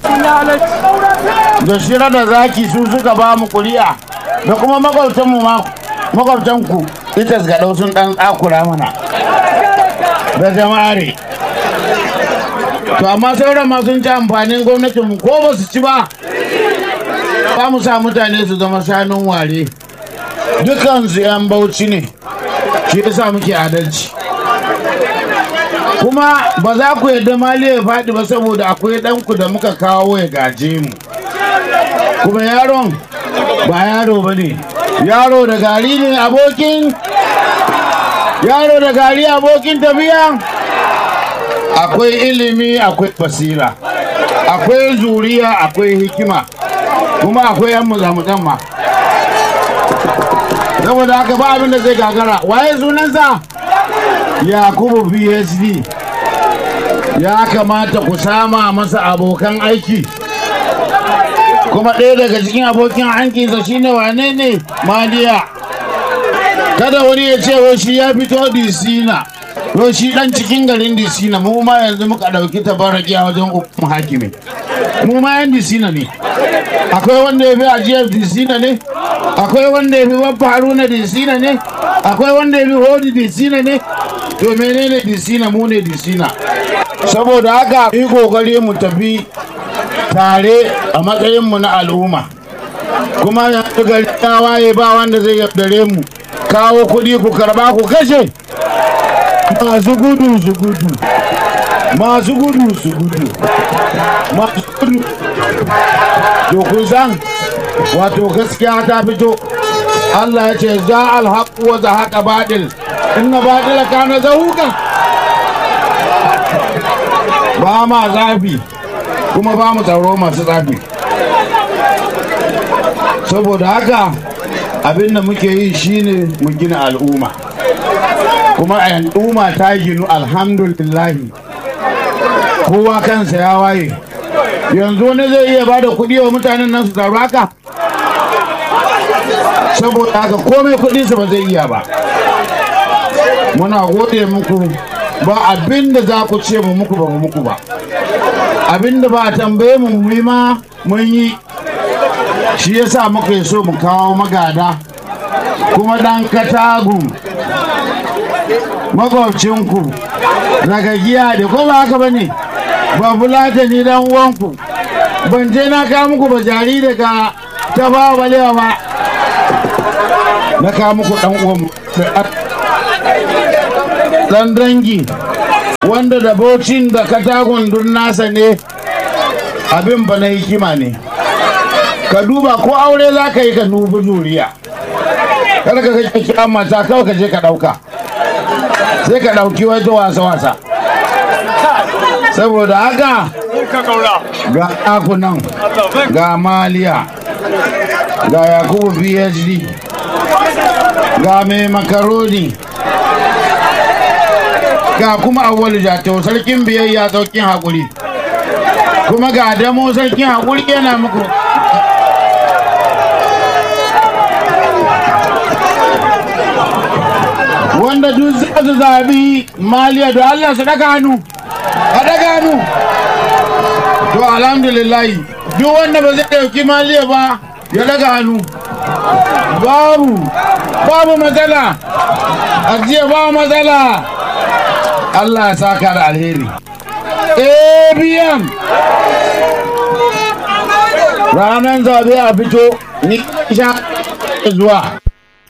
da shira da zaki su suka ba mu kuri'a da kuma makwabtanmu ma makwabtanku ita ga ɗau sun ɗan tsakura mana da jama'are to amma sauran ma sun ci amfanin gwamnatinmu ko ba su ci ba ba mu sa mutane su zama shanun ware dukansu 'yan bauchi ne shi yasa muke adalci kuma ba za ku yadda mali ya faɗi ba saboda akwai ɗanku da muka kawo ya gaje mu kuma yaron ba yaro ba ne yaro da gari ne abokin yaro da gari abokin tafiya akwai ilimi akwai basira akwai zuriya akwai hikima kuma akwai yan muzamuzan ma saboda haka ba abin da zai gagara waye sunansa yakubu psd ya kamata ku sama masa abokan aiki kuma ɗaya daga cikin abokin hankinsa shine wane ne maliya kada wani ya ce wai shi ya fito disina to shi dan cikin garin disina mu ma yanzu muka ɗauki tabaraki a wajen hukum hakimi mu ma yan disina ne akwai wanda ya fi ajiyar disina ne akwai wanda ya fi babba haruna disina ne akwai wanda ya fi hodi disina ne to menene disina mu ne disina saboda haka yi kokari mu tafi tare a matsayinmu na al'umma kuma yanzu gari ya waye ba wanda zai yaudare mu kawo kuɗi ku karba ku kashe masu gudu su gudu masu gudu su gudu masu gudu to kun san wato gaskiya ta fito Allah ya ce za alhaƙu wa zahaƙa baɗil inna baɗila kana zahuka ba ma zafi kuma ba mu tsaro masu zafi saboda haka abin da muke yi shine mu gina al'umma kuma al'umma ta ginu alhamdulillahi kowa kansa ya waye yanzu wani zai iya ba da kuɗi wa mutanen nan su taru haka saboda haka komai kuɗinsa ba zai iya ba muna gode muku ba abin da za ku ce mu muku ba mu muku ba abin da ba a tambaye mu mu yi ma mun yi shi yasa muka so mu kawo magada kuma dan katagun makwabcinku daga giya da ko ba haka ba ne ba bulata ni dan uwanku ban je na kawo muku ba jari daga ta ba balewa ba na kawo muku dan uwanmu dan dangi wanda da bocin da katagun dun nasa ne abin ba na hikima ne ka duba ko aure za ka yi ka nufi juriya kada ka kai kira mata kawai ka je ka ɗauka sai ka ɗauki wata wasa-wasa saboda haka ga ɗakunan ga maliya ga yakubu phd ga mai makaroni ga kuma awwalu jato sarkin biyayya saukin haƙuri kuma ga damo sarkin haƙuri yana muku wanda duk za su zabi maliya da Allah su daga hannu a daga hannu to alhamdulillahi duk wanda ba zai ɗauki maliya ba ya daga hannu babu babu matsala ajiya ba matsala Allah ya saka da alheri ABM ranar zabe a fito ni sha zuwa